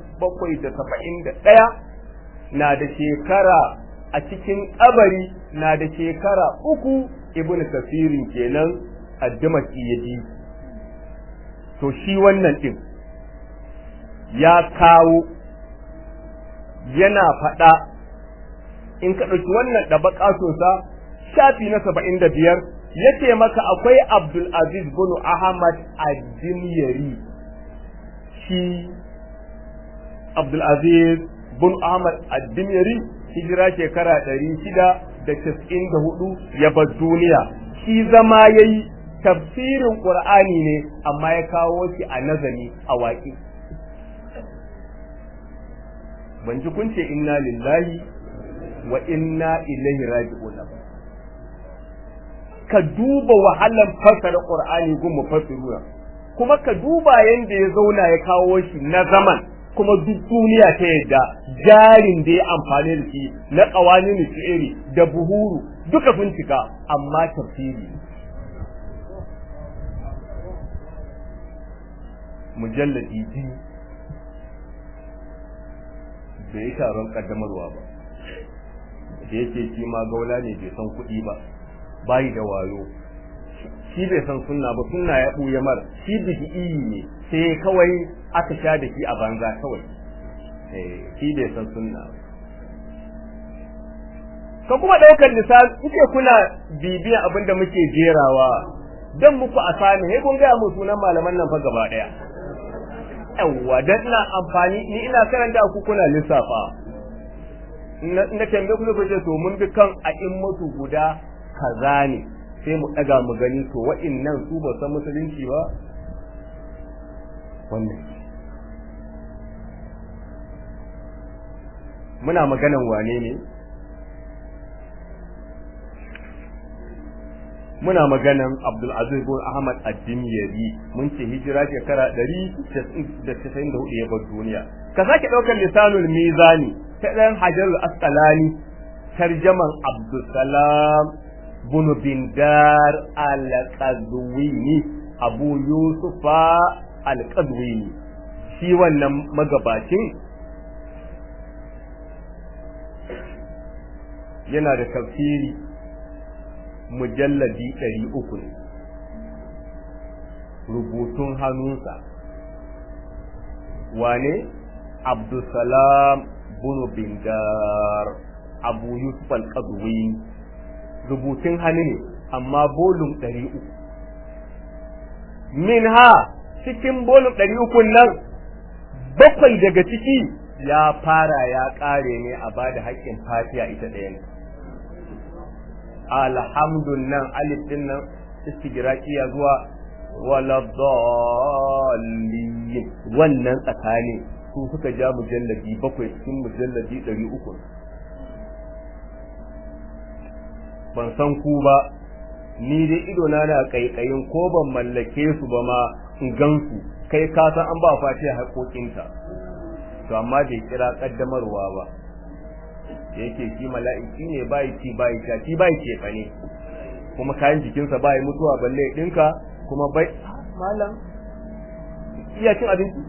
A: 771 na da shekara a cikin kabari na da shekara uku ibnu kafirin kenan addamaki yaji to shi wannan ɗin ya kawo yana faɗa in ka ɗauki wannan ɗabaƙatunsa shafi na saba'in da biyar ya ce maka akwai abdul aziz bin ahmad addimyari shi abdul aziz bin ahmad addimyari hijira shekara ɗari shida da casa'in da hudu ya bar duniya shi zama ya yi tafsirin Qur'ani ne amma ya kawo shi a nazari a waƙi ban ji kun ce inna lillahi wa inna ilaihi raji'un ka duba wahalan fassara Qur'ani gun mufassiruna kuma ka duba yanda ya zauna ya kawo shi na zaman kuma duk duniya ta yadda jarin da ya amfani da shi na ƙawanin shi'iri da buhuru duka sun cika amma tafsiri mujalladi biyu bai yi taron kaddamarwa ba da yake shi ma gaula ne bai san kuɗi ba bayi da wayo shi bai san sunna ba sunna ya ɓuya mar shi bid'i ne sai kawai aka sha da shi a banza kawai shi bai san sunna ba ka kuma ɗaukar lissafi kuke kuna bibiya abin da muke jerawa don muku a sami sai kun gaya mu sunan malaman nan fa gaba ɗaya yawwa dan ina amfani ni ina karanta ku kuna lissafa na tambaye ku kuke to mun bi kan a mutu guda kaza ne sai mu daga mu gani to wa'annan su ba san musulunci ba wannan muna maganan wane ne muna maganan Abdul Aziz bin Ahmad Ad-Dimyari mun ce hijira shekara 194 ya bar duniya ka sake daukar lisanul mizani ta dan Hajarul Asqalani tarjaman Abdul Salam bin Bindar Al-Qazwini Abu Yusufa Al-Qazwini shi wannan magabacin yana da tafsiri mujalladi ɗari uku ne rubutun hannunsa wane abdulsalam bunu bindar abu yusuf al rubutun hannu ne amma bolum ɗari uku min ha cikin bolum ɗari uku nan bakwai daga ciki ya fara ya ƙare ne a ba da haƙƙin fatiya ita ɗaya ne alhamdun nan alif din nan istigraqiya zuwa wala dallin wannan tsakani su suka ja mujalladi bakwai cikin mujalladi ɗari uku ban san ku ba ni dai ido na na kaikayin ko ban mallake su ba ma in gansu kai ka san an ba fatiha haƙoƙinta to amma bai kira kaddamarwa ba da yake shi mala'iki ne bai ci bai sha shi bai ce fa ne kuma kayan jikinsa bai mutuwa balle dinka kuma bai malam iya cin abinci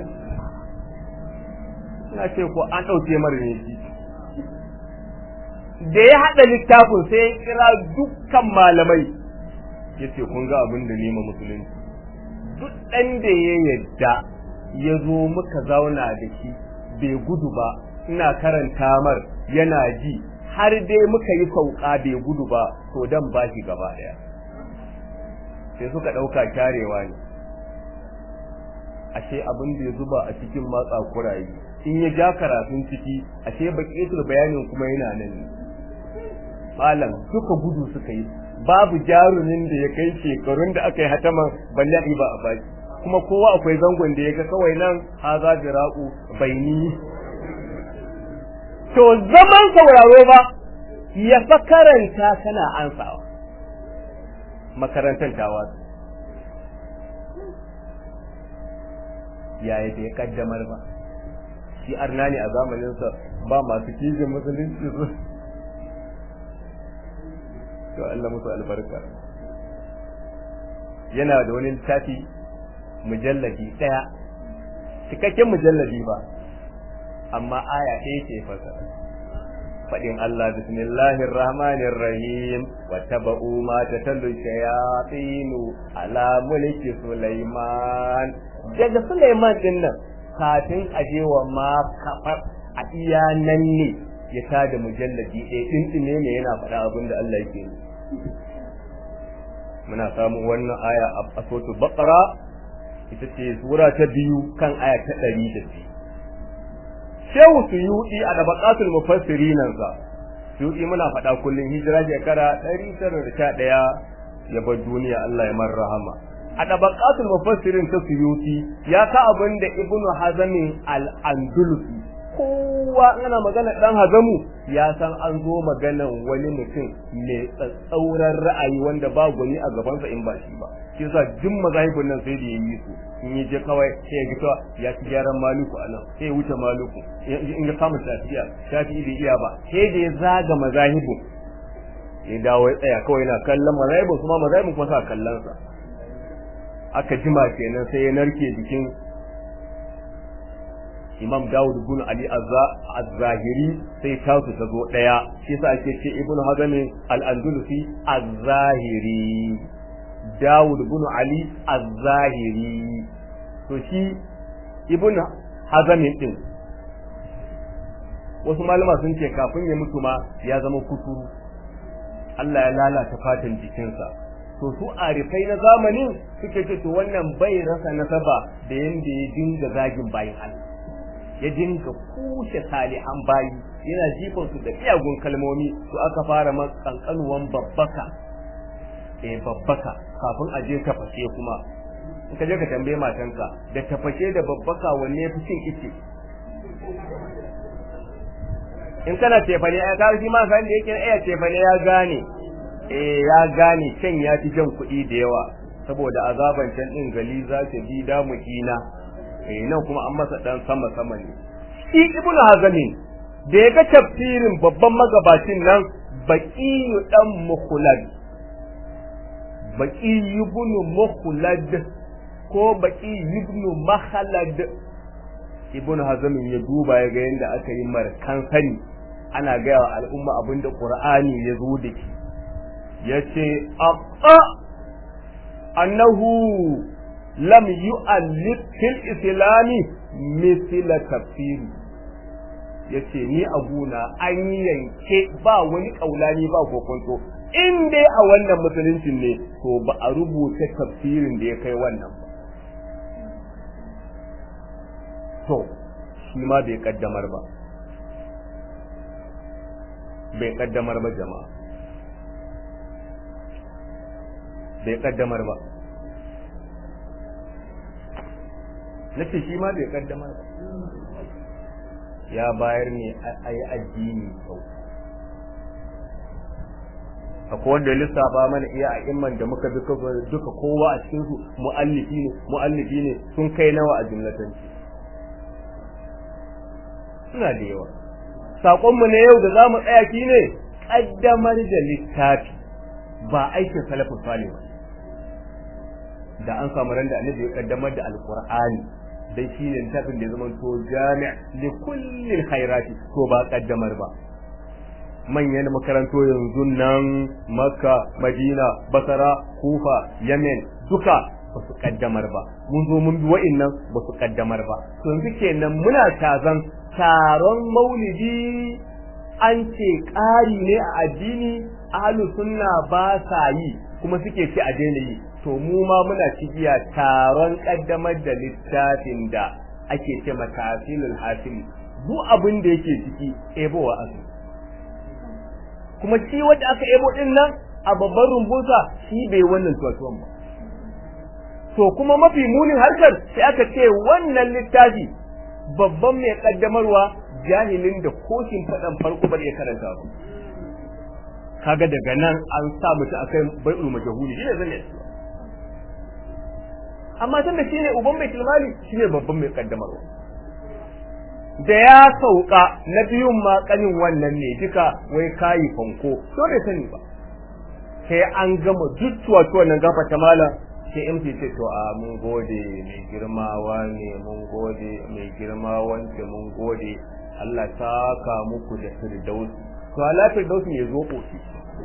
A: ina ce ko an ɗauke mara ne shi da ya haɗa littafin sai ya kira dukkan malamai ya ce kun ga abin da nema musulunci duk ɗan da ya yadda ya zo muka zauna da shi bai gudu ba ina karanta mar yana ji har dai muka yi sauka bai gudu ba to dan ba shi gaba daya sai suka dauka kyarewa ne ashe abin da ya zuba a cikin matsa kurayi in ya ja karatun ciki ashe baƙetul bayanin kuma yana nan ne malam suka gudu suka yi babu jarumin da ya kai shekarun da aka yi hataman balle ba a baki kuma kowa akwai zangon da ya ga kawai nan haza jira'u baini to zaman sauraro ba ya fa karanta kana ansawa makarantar tawa yaya da ya kaddamar ba shi arna ne a zamaninsa ba masu kijin musulunci su to Allah musu albarka yana da wani littafi mujalladi ɗaya cikakken mujalladi ba amma aya ɗaya ce fasa faɗin Allah bismillahir rahmanir rahim wa taba'u ma tatallu shayatinu ala mulki Sulaiman daga Sulaiman din nan kafin aje wa ma kafar a iya nan ne ya tada mujalladi ɗaya ɗinɗine ne yana faɗa abin da Allah yake yi muna samun wannan aya a suratul baqara ita ce sura ta biyu kan aya ta ɗari da biyu shehu suyuɗi a dabaqatul mufassirin sa suyuɗi muna faɗa kullun hijira shekara 911 ya bar duniya Allah ya mar rahama a dabaqatul mufassirin ta suyuɗi ya ka abin da ibnu hazamin al-andalusi kowa ana magana dan hazamu ya san an zo maganan wani mutum mai tsatsauran ra'ayi wanda ba gwani a gabansa in ba shi ba shi yasa duk mazahibin nan sai da yayi su in yi je kawai sai ya ga cewa ya ci gyaran maluku anan sai ya wuce maluku in ya kama shafiya shafi bai iya ba sai da ya zaga mazahibin ya dawo ya tsaya kawai yana kallon mazahibin kuma mazahibin kuma sa kallon sa aka jima kenan sai ya narke jikin Imam Dawud bin Ali Az-Zahiri sai tasu ta zo daya shi yasa ake ce Ibn Hazm al-Andalusi Az-Zahiri Dawud bin Ali Az-Zahiri to shi Ibn Hazm din wasu malama sun ce kafin ya mutu ma ya zama kuturu Allah ya lalata fatan jikinsa to su arifai na zamanin suke ce to wannan bai rasa nasaba da yanda ya dinga zagin bayin Allah ya dinga kushe salihan bayi yana jifan su da miyagun kalmomi to aka fara kankanuwan babbaka eh babbaka kafin a je tafashe kuma in ka je ka tambaye matanka da tafashe da babbaka wanne ya fi cin ice in kana tefane ya kawo shi ma san da yake iya tefane ya gane eh ya gane can ya fi jan kuɗi da yawa saboda azaban can din gali za ta bi da mukina eh nan kuma an masa dan sama sama ne shi ibnu hazami da ya ga tafsirin babban magabacin nan baqiyu dan mukhlad baqi ibnu mukhlad ko baqi ibnu makhlad ibnu hazami ya duba ya ga yanda aka yi markan sani ana gaya wa al'umma abinda qur'ani ya zo da shi yace aqa annahu lam yu'allif fil islami mithla tafsiri yace ni abuna an yanke ba wani kaulani ba kokonto in dai a wannan musulunci ne to ba a rubuta tafsirin da ya kai wannan ba to shi ma bai kaddamar ba bai kaddamar ba jama'a bai kaddamar ba nace shi ma bai kaddamar ba ya bayar ne a yi addini sau akwai wanda ya lissafa mana iya a imman da muka bi duka kowa a cikinsu mu'allifi ne mu'allifi ne sun kai nawa a jumlatanci suna da yawa saƙonmu na yau da za mu tsaya shi ne ƙaddamar da littafi ba aikin salafin salih ba da an samu ran da annabi ya ƙaddamar da alƙur'ani dai shi ne littafin da ya zama to jami' li kulli khairati to ba ƙaddamar ba manyan makaranto yanzu nan makka madina basara kufa yemen duka ba su kaddamar ba mun zo mun bi wa'innan ba su kaddamar ba to yanzu kenan muna tazan taron maulidi an ce ƙari ne a addini ahlu sunna ba sa yi kuma suke ce a daina yi to mu ma muna cigiya taron kaddamar da littafin da ake ce matasilul hasili duk abin da yake ciki ebowa asu kuma shi wanda aka ebo din nan a babban rumbunsa shi bai wannan tuwatuwan ba to kuma mafi munin harkar sai aka ce wannan littafi babban mai kaddamarwa jahilin da koshin faɗan farko ba ya karanta ba kaga daga nan an sa mutu akai bai'ul majhuli shine zan yi amma tunda shine uban mai tilmali shine babban mai kaddamarwa da ya sauka na biyun ma kanin wannan ne duka wai kayi fanko to bai sani ba sai an gama duttuwa to nan gafa ta malam sai MC ce to a mun gode mai girmawa ne mun gode mai girma wanda mun gode Allah ta ka muku da firdaus to ala firdaus ne zo kofi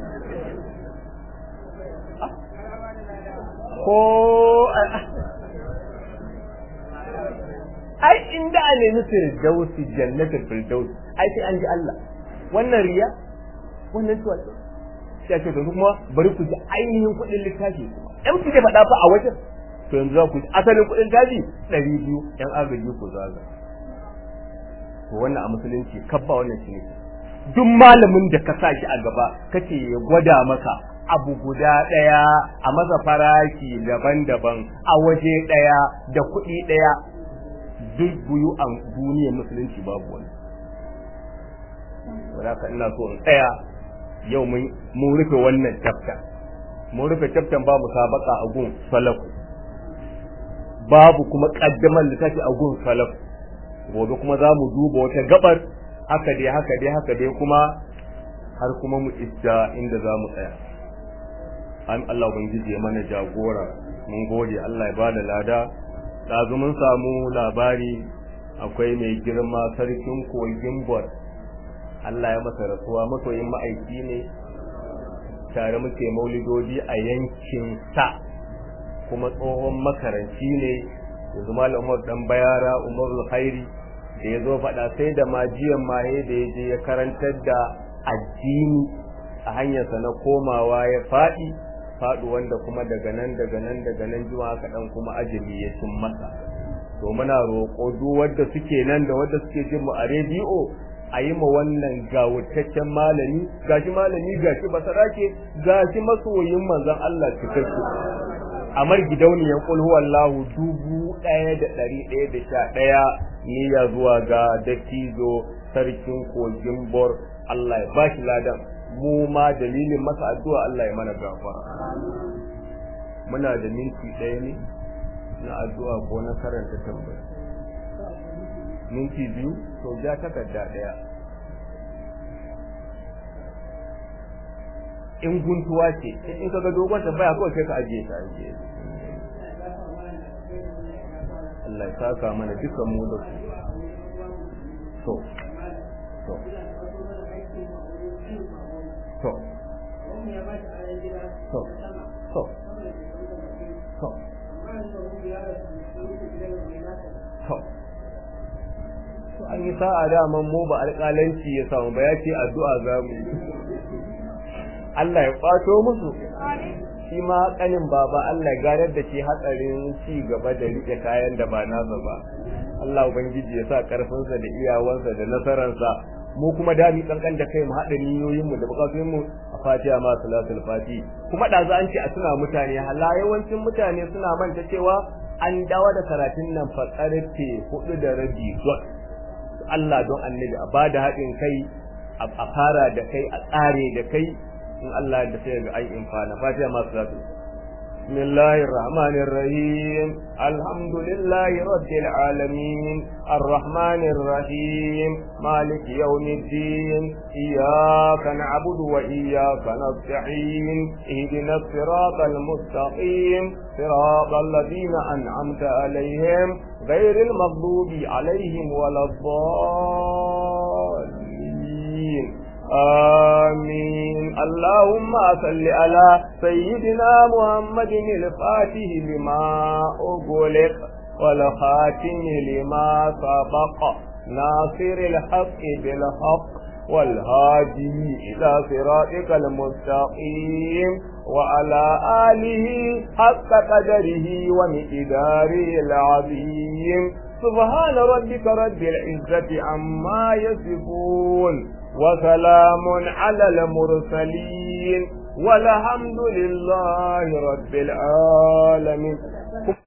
A: ko ai inda a nemi firdausi jannatul firdaus ai sai an ji Allah wannan riya wannan tuwa sai ce to kuma bari ku ji ainihin kuɗin littafi ɗan kuke faɗa fa a wajen to yanzu za ku ji asalin kuɗin tafi ɗari biyu ɗan agaji ku zaga to wannan a musulunci kabba wannan shi ne duk malamin da ka sa shi a gaba kace ya gwada maka abu guda ɗaya a masa farashi daban-daban a waje ɗaya da kuɗi ɗaya duk buyu a duniyar musulunci babu wani wadda ina so in tsaya yau mun rufe wannan tafta mun rufe chapter ba musabaka a gun salafu babu kuma kaddamar littafi a gun salafu gobe kuma za mu duba wata gabar haka dai haka dai haka dai kuma har kuma mu isa inda za mu tsaya an Allah ubangiji ya mana jagora mun gode Allah ya bada lada ɗazu mun samu labari akwai mai girma sarkin kogin bor Allah ya masa rasuwa masoyin ma'aiki ne tare muke maulidodi a yankin sa kuma tsohon makaranci ne yanzu malam Umar dan bayara Umarul Khairi da ya zo faɗa sai da majiyan maye da ya je ya karantar da addini a hanyarsa na komawa ya faɗi faɗi wanda kuma daga nan daga nan daga nan juma aka dan kuma ajali ya cin masa to muna roƙo duk wanda suke nan da wanda suke jin mu a rediyo a yi ma wannan gawurtaccen malami gashi malami gashi basarake gashi masoyin manzon Allah cikakke amar gidauniyan kul huwallahu dubu ɗaya da ɗari ɗaya da sha ɗaya niyya zuwa ga dattijo sarkin kogin bor Allah ya bashi ladan mu ma dalilin masa addu'a Allah ya mana gafara muna da minti ɗaya ne na addu'a ko na karanta tambaya minti biyu to ja takarda ɗaya in guntuwa ce in kaga dogon tambaya kawai sai ka ajiye ta ajiye Allah ya saka mana dukan mu da su to to to to to to to to an yi sa'a daman mu ba alƙalanci ya samu ba ya ce addu'a za mu yi Allah ya kwato musu shi ma kanin baba Allah ya garar da shi hatsarin ci gaba da rike kayan da ba nasa ba Allah ubangiji ya sa karfinsa da iyawansa da nasararsa mu kuma da mi kankan da kai mu haɗa niyoyin mu da bukatun mu a Fatiha ma salatul fati kuma da za an ce a suna mutane hala yawancin mutane suna manta cewa an dawo da karatun nan fa karfe hudu da rabi Allah don annabi a bada haɗin kai a fara da kai a tsare da kai in Allah da sai ga ai infana fatiha ma salatu bismillahir rahmanir rahim alhamdulillahi rabbil alamin arrahmanir rahim malik yawmiddin iyyaka na'budu wa iyyaka nasta'in ihdinas siratal mustaqim siratal ladzina an'amta alaihim ghayril maghdubi alaihim waladdallin آمين اللهم صل على سيدنا محمد الفاتح لما أغلق والخاتم لما سبق ناصر الحق بالحق والهادي إلى صراطك المستقيم وعلى آله حق قدره ومقداره العظيم سبحان ربك رب العزة عما يصفون وسلام على المرسلين والحمد لله رب العالمين